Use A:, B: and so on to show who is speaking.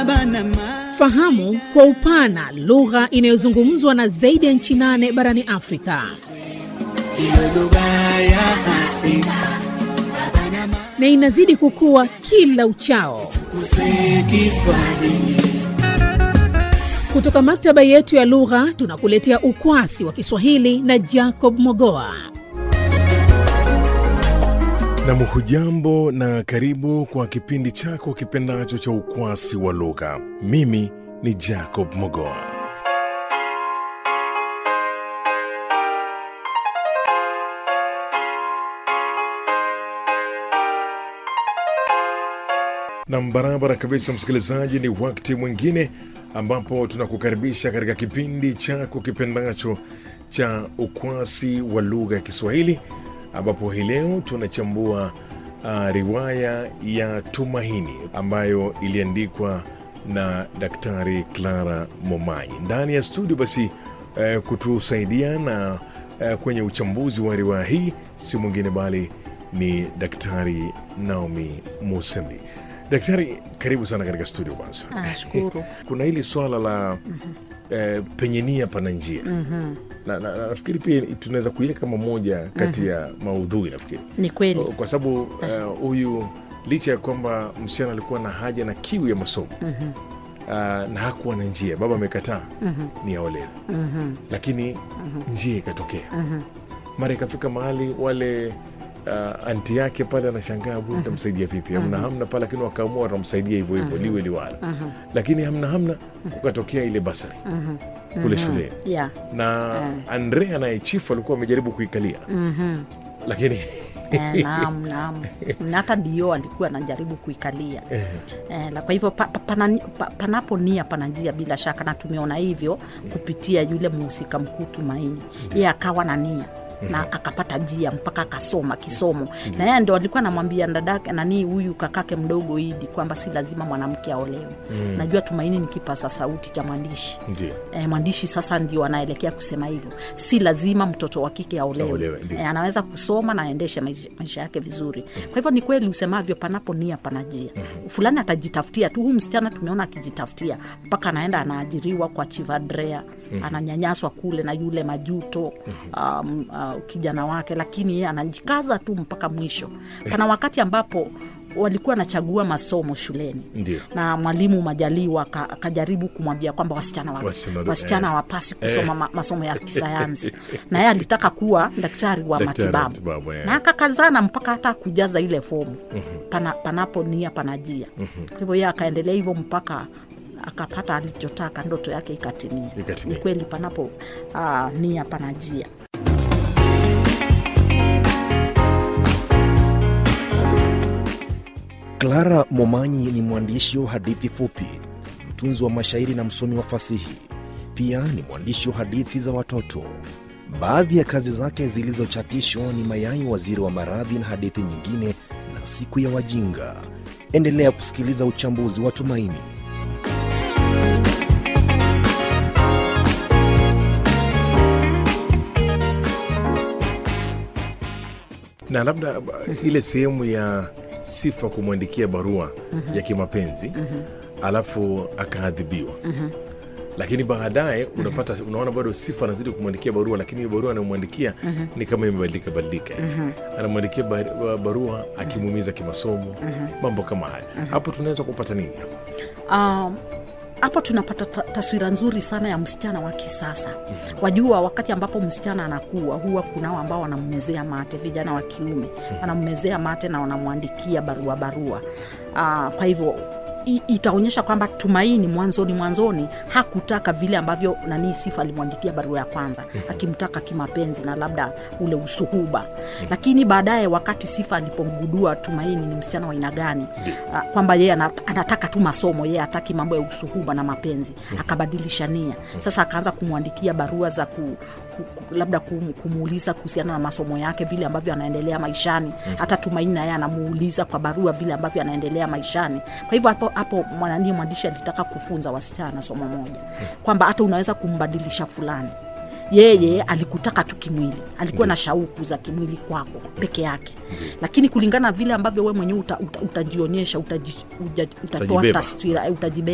A: Fahamu kwa upana lugha inayozungumzwa na zaidi ya nchi nane barani Afrika.
B: Iwe lugha ya Afrika
A: na inazidi kukua kila uchao.
B: kuswe Kiswahili.
A: Kutoka maktaba yetu ya lugha tunakuletea ukwasi wa Kiswahili na Jacob Mogoa.
C: Nam, hujambo na karibu kwa kipindi chako kipendacho cha ukwasi wa lugha. Mimi ni Jacob Mogoa. Nam, barabara kabisa, msikilizaji, ni wakati mwingine ambapo tunakukaribisha katika kipindi chako kipendacho cha ukwasi wa lugha ya Kiswahili, ambapo hii leo tunachambua uh, riwaya ya Tumaini ambayo iliandikwa na Daktari Clara Momanyi. Ndani ya studio basi uh, kutusaidia na uh, kwenye uchambuzi wa riwaya hii si mwingine bali ni Daktari Naomi Musembi. Daktari, karibu sana katika studio. Kwanza
D: Nashukuru.
C: kuna hili swala la eh, penye nia pana njia na, na, na, nafikiri pia tunaweza kuiweka kama moja kati ya maudhui nafikiri
D: Ni kweli.
C: kwa sababu eh, huyu licha ya kwamba msichana alikuwa na haja na kiu ya masomo ah, na hakuwa na njia, baba amekataa ni aolewe, lakini njia ikatokea mara ikafika mahali wale uh, anti yake pale anashangaa huyu nitamsaidia vipi? Hamna hamna pale, lakini wakaamua watamsaidia hivyo hivyo liwe liwala, lakini hamna hamna, kukatokea ile basari kule shuleni
D: Yeah.
C: na Andrea naye chifu alikuwa amejaribu kuikalia lakini
D: Eh, naam, naam. Na hata ndio alikuwa anajaribu kuikalia eh, la kwa hivyo pa, pa, pana, pa, panapo nia pana njia bila shaka, na tumeona hivyo kupitia yule mhusika mkuu Tumaini. Yeye akawa na nia na akapata njia mpaka akasoma kisomo, na yeye ndo alikuwa anamwambia dadake nani huyu kakake mdogo Idi kwamba si lazima mwanamke aolewe. Najua Tumaini ni kipasa sauti cha mwandishi
C: ndio
D: E, mwandishi sasa ndio anaelekea kusema hivyo, si lazima mtoto wa kike
C: Aolewe,
D: aolewe.
C: ndio.
D: E, anaweza kusoma na aendeshe maisha, maisha yake vizuri. Kwa hivyo ni kweli usemavyo, panapo nia panajia. Fulani atajitafutia tu. Huu msichana tumeona akijitafutia mpaka anaenda anaajiriwa kwa Chivadrea, ananyanyaswa kule na yule majuto um, uh, kijana wake, lakini yeye anajikaza tu mpaka mwisho. Pana wakati ambapo walikuwa wanachagua masomo shuleni
C: Ndio.
D: na mwalimu Majaliwa aka- akajaribu kumwambia kwamba wasichana wa,
C: Wasichana-
D: wasichana
C: eh.
D: hawapasi kusoma ma, masomo ya kisayansi na yeye alitaka kuwa daktari wa
C: Daktari wa
D: matibabu
C: matibabu, eh.
D: na akakazana mpaka hata kujaza ile fomu pana, panapo nia panajia kwa hivyo yeye akaendelea hivyo mpaka akapata alichotaka ndoto yake ikatimia
C: Ikatimia.
D: ni kweli panapo uh, nia panajia
E: Clara Momanyi ni mwandishi wa hadithi fupi, mtunzi wa mashairi na msomi wa fasihi. Pia ni mwandishi wa hadithi za watoto. Baadhi ya kazi zake zilizochapishwa ni Mayai Waziri wa Maradhi na hadithi nyingine na Siku ya Wajinga. Endelea kusikiliza uchambuzi wa Tumaini.
C: na labda ba- ile sehemu ya sifa kumwandikia barua ya kimapenzi alafu akaadhibiwa lakini baadaye unapata unaona bado sifa anazidi kumwandikia barua lakini hiyo barua anamwandikia ni kama imebadilika badilika hivi. anamwandikia ba- barua akimuumiza kimasomo mambo kama haya hapo tunaweza kupata nini hapo
D: Um, hapo tunapata ta- taswira nzuri sana ya msichana wa kisasa wajua wakati ambapo msichana anakuwa huwa kunao ambao wanammezea mate vijana wa kiume wanammezea mate na wanamwandikia barua barua uh, kwa hivyo i- itaonyesha kwamba tumaini mwanzoni mwanzoni hakutaka vile ambavyo nani sifa alimwandikia barua ya kwanza akimtaka kimapenzi na labda ule usuhuba lakini baadaye wakati sifa alipomgudua tumaini ni msichana wa aina gani ah, kwamba yeye ana- anataka tu masomo yeye hataki mambo ya usuhuba na mapenzi akabadilisha nia sasa akaanza kumwandikia barua za ku, ku, ku, labda kum, kumuuliza kuhusiana na masomo yake vile ambavyo anaendelea maishani hata tumaini naye anamuuliza kwa barua vile ambavyo anaendelea maishani kwa hivyo hapo hapo mwanani mwandishi alitaka kufunza wasichana somo moja kwamba hata unaweza kumbadilisha fulani yeye alikutaka tu kimwili alikuwa na shauku za kimwili kwako peke yake lakini kulingana na vile ambavyo we mwenyewe uta, uta, utajionyesha utaji, uja, utatoa
C: Utajibeba.
D: taswira eh, utajibeba